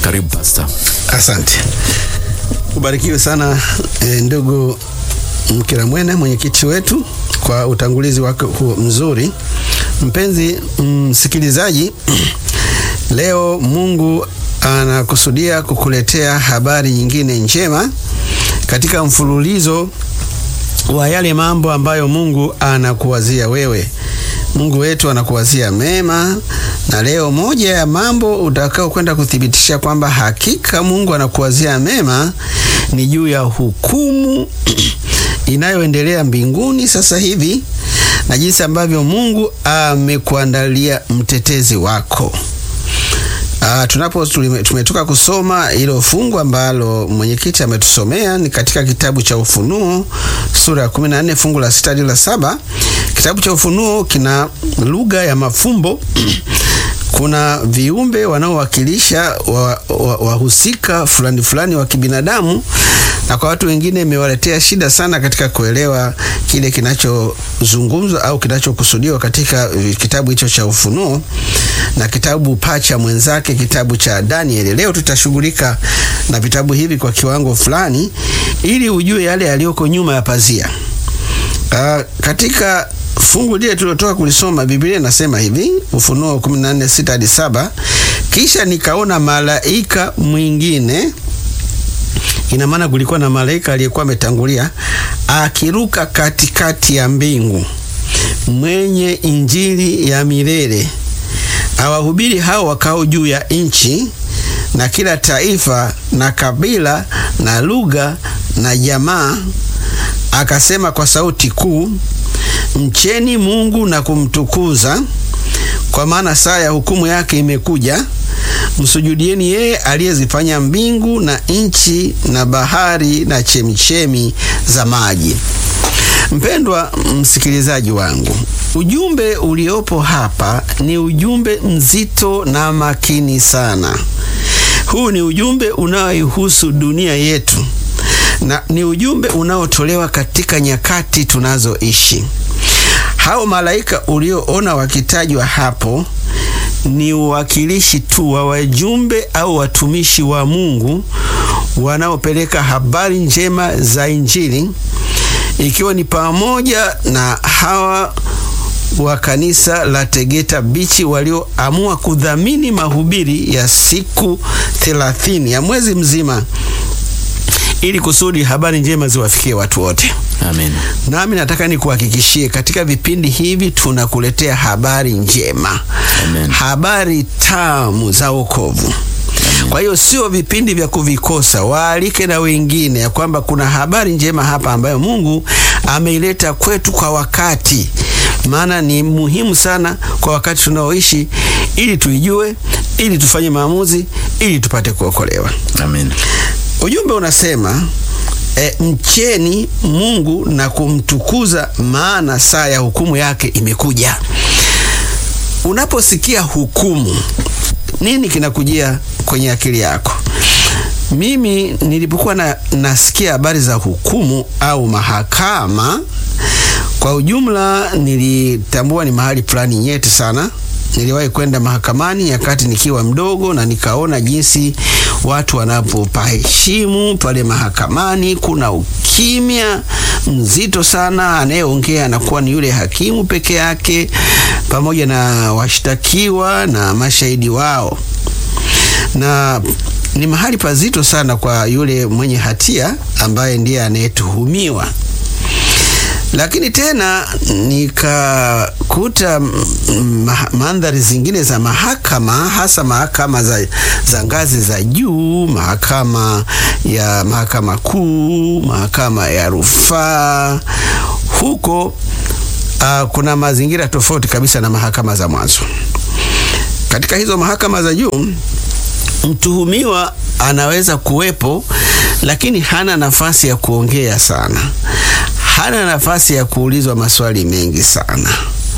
Karibu Pastor. Asante, ubarikiwe sana e, ndugu Mkiramwene, mwenyekiti wetu, kwa utangulizi wako huo mzuri. Mpenzi msikilizaji, leo Mungu anakusudia kukuletea habari nyingine njema katika mfululizo wa yale mambo ambayo Mungu anakuwazia wewe. Mungu wetu anakuwazia mema, na leo moja ya mambo utakao kwenda kuthibitisha kwamba hakika Mungu anakuwazia mema ni juu ya hukumu inayoendelea mbinguni sasa hivi na jinsi ambavyo Mungu amekuandalia mtetezi wako. Uh, tunapo tumetoka kusoma ilo fungu ambalo mwenyekiti ametusomea ni katika kitabu cha Ufunuo sura ya 14 fungu la sita hadi la saba. Kitabu cha Ufunuo kina lugha ya mafumbo kuna viumbe wanaowakilisha wahusika wa, wa fulani fulani wa kibinadamu, na kwa watu wengine imewaletea shida sana katika kuelewa kile kinachozungumzwa au kinachokusudiwa katika kitabu hicho cha Ufunuo na kitabu pacha mwenzake, kitabu cha Danieli. Leo tutashughulika na vitabu hivi kwa kiwango fulani, ili ujue yale yaliyoko nyuma ya pazia. Uh, katika fungu lile tulilotoka kulisoma Biblia inasema hivi, Ufunuo 14:6 hadi 7, kisha nikaona malaika mwingine. Ina maana kulikuwa na malaika aliyekuwa ametangulia akiruka katikati ya mbingu, mwenye injili ya milele, awahubiri hao wakao juu ya nchi na kila taifa na kabila na lugha na jamaa, akasema kwa sauti kuu Mcheni Mungu na kumtukuza, kwa maana saa ya hukumu yake imekuja. Msujudieni yeye aliyezifanya mbingu na nchi na bahari na chemichemi za maji. Mpendwa msikilizaji wangu, ujumbe uliopo hapa ni ujumbe mzito na makini sana. Huu ni ujumbe unaoihusu dunia yetu na ni ujumbe unaotolewa katika nyakati tunazoishi. Hao malaika ulioona wakitajwa hapo ni uwakilishi tu wa wajumbe au watumishi wa Mungu wanaopeleka habari njema za Injili, ikiwa ni pamoja na hawa wa kanisa la Tegeta Bichi walioamua kudhamini mahubiri ya siku thelathini ya mwezi mzima ili kusudi habari njema ziwafikie watu wote. Amen. Nami nataka nikuhakikishie katika vipindi hivi tunakuletea habari njema. Amen. Habari tamu za wokovu. Kwa hiyo sio vipindi vya kuvikosa. Waalike na wengine ya kwamba kuna habari njema hapa ambayo Mungu ameileta kwetu kwa wakati, maana ni muhimu sana kwa wakati tunaoishi, ili tuijue, ili tufanye maamuzi, ili tupate kuokolewa. Amen. Ujumbe unasema e, mcheni Mungu na kumtukuza, maana saa ya hukumu yake imekuja. Unaposikia hukumu, nini kinakujia kwenye akili yako? Mimi nilipokuwa na, nasikia habari za hukumu au mahakama, kwa ujumla nilitambua ni mahali fulani nyeti sana. Niliwahi kwenda mahakamani nyakati nikiwa mdogo, na nikaona jinsi watu wanapopaheshimu pale mahakamani. Kuna ukimya mzito sana, anayeongea anakuwa ni yule hakimu peke yake pamoja na washtakiwa na mashahidi wao, na ni mahali pazito sana kwa yule mwenye hatia ambaye ndiye anayetuhumiwa lakini tena nikakuta mandhari zingine za mahakama, hasa mahakama za, za ngazi za juu, mahakama ya mahakama kuu, mahakama ya rufaa. Huko uh, kuna mazingira tofauti kabisa na mahakama za mwanzo. Katika hizo mahakama za juu mtuhumiwa anaweza kuwepo, lakini hana nafasi ya kuongea sana hana nafasi ya kuulizwa maswali mengi sana.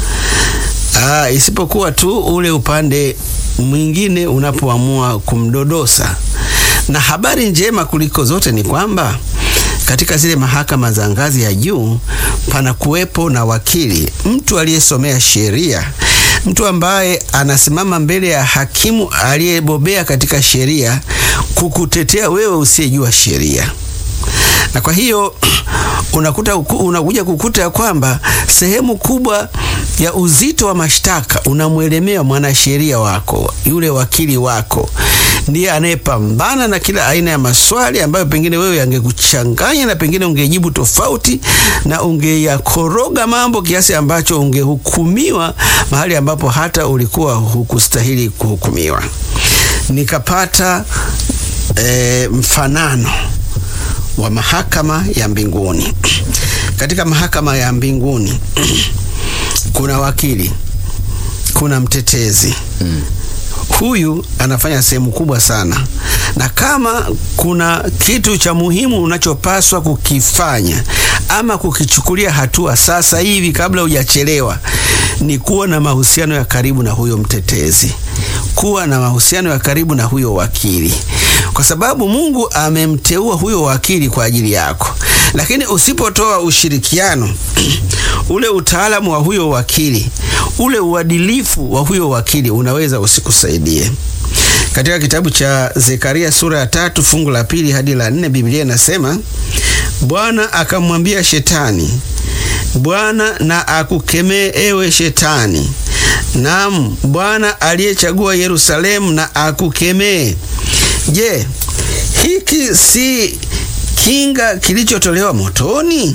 Aa, isipokuwa tu ule upande mwingine unapoamua kumdodosa. Na habari njema kuliko zote ni kwamba katika zile mahakama za ngazi ya juu pana kuwepo na wakili, mtu aliyesomea sheria, mtu ambaye anasimama mbele ya hakimu aliyebobea katika sheria kukutetea wewe usiyejua sheria. Na kwa hiyo unakuta unakuja kukuta ya kwamba sehemu kubwa ya uzito wa mashtaka unamwelemea mwanasheria wako, yule wakili wako ndiye anayepambana na kila aina ya maswali ambayo pengine wewe yangekuchanganya na pengine ungejibu tofauti na ungeyakoroga mambo kiasi ambacho ungehukumiwa mahali ambapo hata ulikuwa hukustahili kuhukumiwa. Nikapata e, mfanano wa mahakama ya mbinguni. Katika mahakama ya mbinguni kuna wakili, kuna mtetezi mm. Huyu anafanya sehemu kubwa sana, na kama kuna kitu cha muhimu unachopaswa kukifanya ama kukichukulia hatua sasa hivi kabla hujachelewa, ni kuwa na mahusiano ya karibu na huyo mtetezi, kuwa na mahusiano ya karibu na huyo wakili, kwa sababu Mungu amemteua huyo wakili kwa ajili yako. Lakini usipotoa ushirikiano ule utaalamu wa huyo wakili, ule uadilifu wa huyo wakili unaweza usikusaidie. Katika kitabu cha Zekaria sura ya tatu fungu la pili hadi la nne Biblia inasema, Bwana akamwambia Shetani, Bwana na akukemee ewe Shetani, naam Bwana aliyechagua Yerusalemu na akukemee. Je, hiki si kinga kilichotolewa motoni?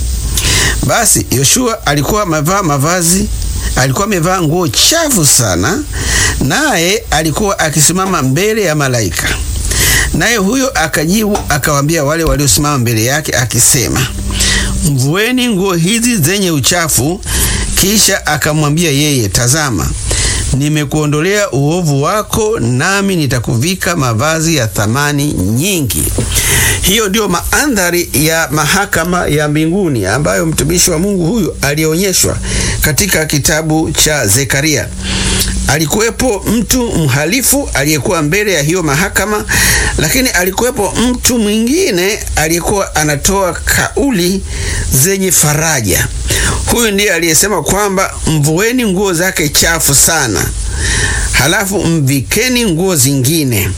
Basi Yoshua alikuwa amevaa mavazi, alikuwa amevaa nguo chafu sana, naye alikuwa akisimama mbele ya malaika. Naye huyo akajibu akawaambia wale waliosimama mbele yake akisema, mvueni nguo hizi zenye uchafu. Kisha akamwambia yeye, tazama, nimekuondolea uovu wako, nami nitakuvika mavazi ya thamani nyingi. Hiyo ndiyo maandhari ya mahakama ya mbinguni ambayo mtumishi wa Mungu huyu alionyeshwa katika kitabu cha Zekaria. Alikuwepo mtu mhalifu aliyekuwa mbele ya hiyo mahakama, lakini alikuwepo mtu mwingine aliyekuwa anatoa kauli zenye faraja. Huyu ndiye aliyesema kwamba mvueni nguo zake chafu sana, halafu mvikeni nguo zingine.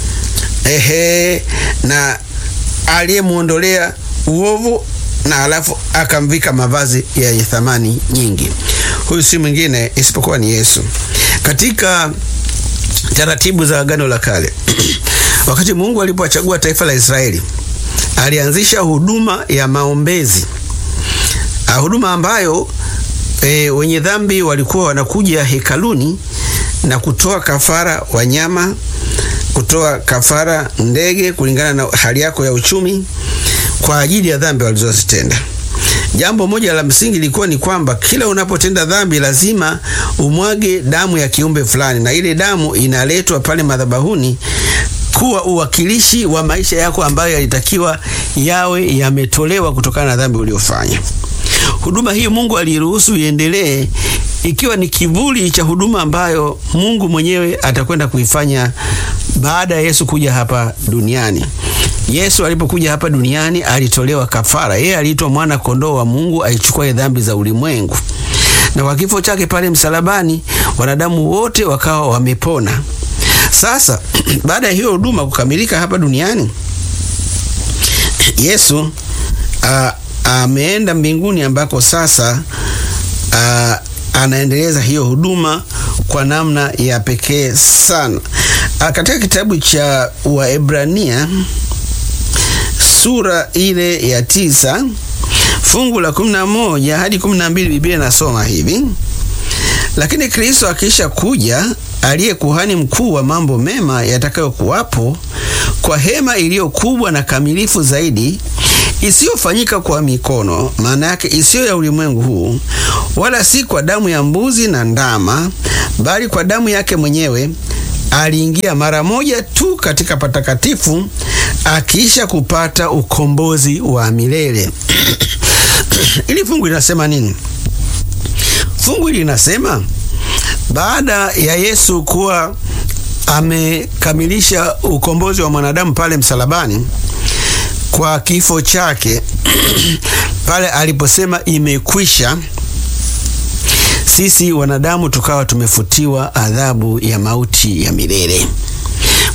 Ehe, na aliyemwondolea uovu na halafu akamvika mavazi yenye thamani nyingi. Huyu si mwingine isipokuwa ni Yesu. Katika taratibu za Agano la Kale wakati Mungu alipowachagua taifa la Israeli, alianzisha huduma ya maombezi, huduma ambayo e, wenye dhambi walikuwa wanakuja hekaluni na kutoa kafara wanyama, kutoa kafara ndege, kulingana na hali yako ya uchumi, kwa ajili ya dhambi walizozitenda. Jambo moja la msingi lilikuwa ni kwamba kila unapotenda dhambi lazima umwage damu ya kiumbe fulani, na ile damu inaletwa pale madhabahuni kuwa uwakilishi wa maisha yako ambayo yalitakiwa yawe yametolewa kutokana na dhambi uliofanya. Huduma hii Mungu aliruhusu iendelee ikiwa ni kivuli cha huduma ambayo Mungu mwenyewe atakwenda kuifanya baada ya Yesu kuja hapa duniani. Yesu alipokuja hapa duniani alitolewa kafara. Yeye aliitwa mwana kondoo wa Mungu aichukue dhambi za ulimwengu, na kwa kifo chake pale msalabani wanadamu wote wakawa wamepona. Sasa baada ya hiyo huduma kukamilika hapa duniani, Yesu a, ameenda mbinguni ambako sasa a, anaendeleza hiyo huduma kwa namna ya pekee sana. A, katika kitabu cha Waebrania sura ile ya tisa fungu la kumi na moja hadi kumi na mbili Biblia inasoma hivi: lakini Kristo akiisha kuja, aliye kuhani mkuu wa mambo mema yatakayokuwapo, kwa hema iliyo kubwa na kamilifu zaidi, isiyofanyika kwa mikono, maana yake isiyo ya ulimwengu huu, wala si kwa damu ya mbuzi na ndama, bali kwa damu yake mwenyewe aliingia mara moja tu katika patakatifu akiisha kupata ukombozi wa milele. Ili fungu linasema nini? Fungu hili linasema baada ya Yesu kuwa amekamilisha ukombozi wa mwanadamu pale msalabani kwa kifo chake pale aliposema imekwisha, sisi wanadamu tukawa tumefutiwa adhabu ya mauti ya milele.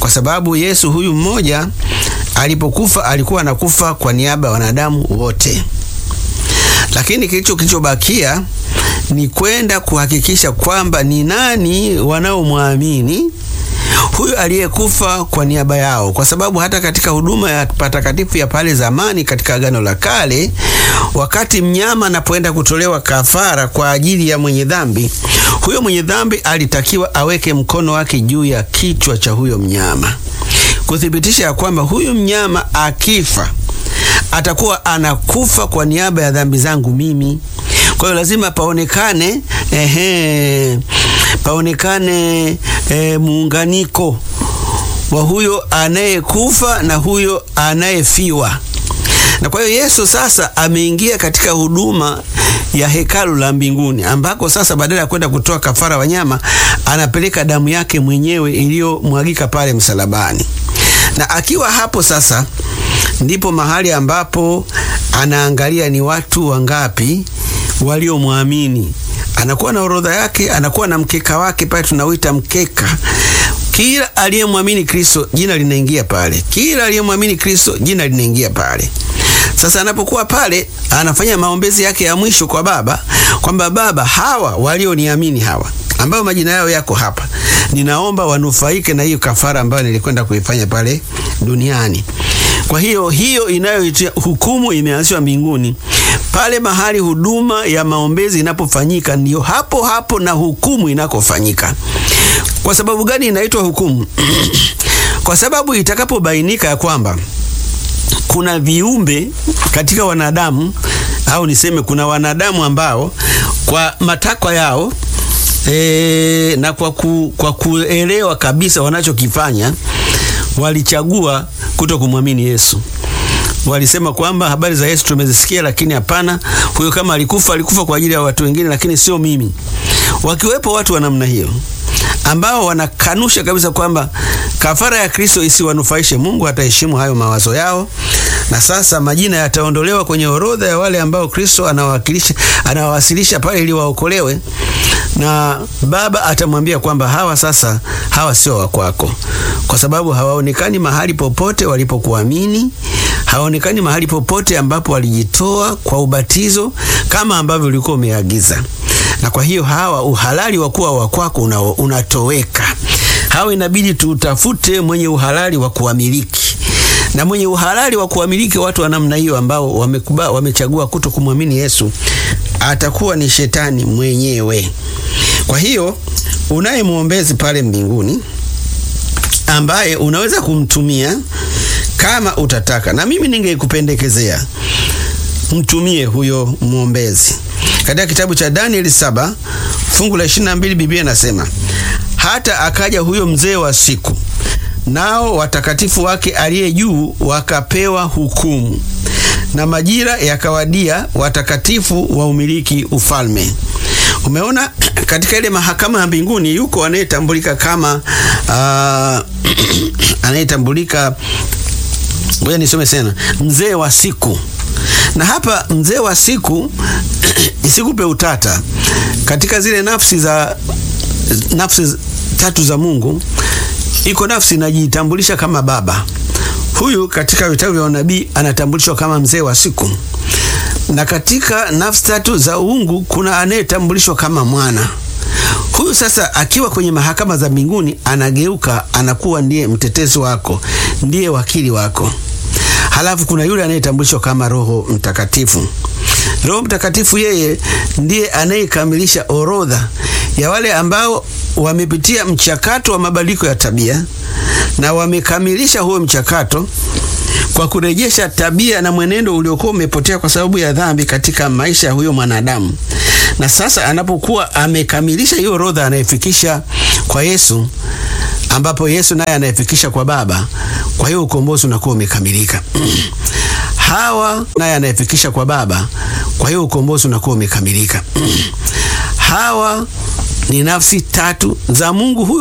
kwa sababu Yesu huyu mmoja alipokufa alikuwa anakufa kwa niaba ya wanadamu wote, lakini kilicho kilichobakia ni kwenda kuhakikisha kwamba ni nani wanaomwamini huyu aliyekufa kwa niaba yao, kwa sababu hata katika huduma ya patakatifu ya pale zamani katika Agano la Kale, wakati mnyama anapoenda kutolewa kafara kwa ajili ya mwenye dhambi, huyo mwenye dhambi alitakiwa aweke mkono wake juu ya kichwa cha huyo mnyama kuthibitisha ya kwamba huyu mnyama akifa atakuwa anakufa kwa niaba ya dhambi zangu mimi. Kwa hiyo lazima paonekane ehe, paonekane e, muunganiko wa huyo anayekufa na huyo anayefiwa. Na kwa hiyo Yesu sasa ameingia katika huduma ya hekalu la mbinguni ambako sasa badala ya kwenda kutoa kafara wanyama anapeleka damu yake mwenyewe iliyomwagika pale msalabani. Na akiwa hapo sasa ndipo mahali ambapo anaangalia ni watu wangapi waliomwamini. Anakuwa na orodha yake, anakuwa na mkeka wake pale, tunauita mkeka. Kila aliyemwamini Kristo jina linaingia pale, kila aliyemwamini Kristo jina linaingia pale. Sasa anapokuwa pale, anafanya maombezi yake ya mwisho kwa Baba kwamba Baba, hawa walioniamini hawa ambao majina yao yako hapa, ninaomba wanufaike na hiyo kafara ambayo nilikwenda kuifanya pale duniani. Kwa hiyo hiyo inayoitwa hukumu imeanzishwa mbinguni. Pale mahali huduma ya maombezi inapofanyika, ndiyo hapo hapo na hukumu inakofanyika. Kwa sababu gani inaitwa hukumu? Kwa sababu itakapobainika ya kwamba kuna viumbe katika wanadamu au niseme kuna wanadamu ambao kwa matakwa yao e, na kwa, ku, kwa kuelewa kabisa wanachokifanya walichagua kuto kumwamini Yesu. Walisema kwamba habari za Yesu tumezisikia, lakini hapana, huyo kama alikufa alikufa kwa ajili ya watu wengine, lakini sio mimi. Wakiwepo watu wa namna hiyo ambao wanakanusha kabisa kwamba kafara ya Kristo isiwanufaishe, Mungu ataheshimu hayo mawazo yao, na sasa majina yataondolewa kwenye orodha ya wale ambao Kristo anawakilisha anawawasilisha pale ili waokolewe, na Baba atamwambia kwamba hawa sasa, hawa sio wa kwako, kwa sababu hawaonekani mahali popote walipokuamini, hawaonekani mahali popote ambapo walijitoa kwa ubatizo kama ambavyo ulikuwa umeagiza na kwa hiyo hawa uhalali wa kuwa wa kwako una, unatoweka. Hawa inabidi tutafute mwenye uhalali wa kuwamiliki, na mwenye uhalali wa kuwamiliki watu wa namna hiyo ambao wamekuba, wamechagua kuto kumwamini Yesu atakuwa ni shetani mwenyewe. Kwa hiyo unaye mwombezi pale mbinguni ambaye unaweza kumtumia kama utataka, na mimi ningekupendekezea mtumie huyo mwombezi. Katika kitabu cha Danieli saba fungu la 22 Biblia inasema hata akaja huyo mzee wa siku, nao watakatifu wake aliye juu wakapewa hukumu, na majira yakawadia watakatifu wa umiliki ufalme. Umeona, katika ile mahakama ya mbinguni yuko anayetambulika kama uh, anayetambulika, ngoja nisome sana, mzee wa siku na hapa mzee wa siku isikupe utata. Katika zile nafsi za nafsi tatu za Mungu, iko nafsi inajitambulisha kama baba. Huyu katika vitabu vya unabii anatambulishwa kama mzee wa siku, na katika nafsi tatu za uungu kuna anayetambulishwa kama mwana. Huyu sasa akiwa kwenye mahakama za mbinguni anageuka, anakuwa ndiye mtetezi wako, ndiye wakili wako. Halafu kuna yule anayetambulishwa kama Roho Mtakatifu. Roho Mtakatifu yeye ndiye anayekamilisha orodha ya wale ambao wamepitia mchakato wa mabadiliko ya tabia na wamekamilisha huo mchakato kwa kurejesha tabia na mwenendo uliokuwa umepotea kwa sababu ya dhambi katika maisha ya huyo mwanadamu. Na sasa anapokuwa amekamilisha hiyo orodha, anayefikisha kwa Yesu, ambapo Yesu naye anayefikisha kwa Baba. Kwa hiyo ukombozi unakuwa umekamilika. Hawa naye anayefikisha kwa Baba. Kwa hiyo ukombozi unakuwa umekamilika. Hawa ni nafsi tatu za Mungu huyu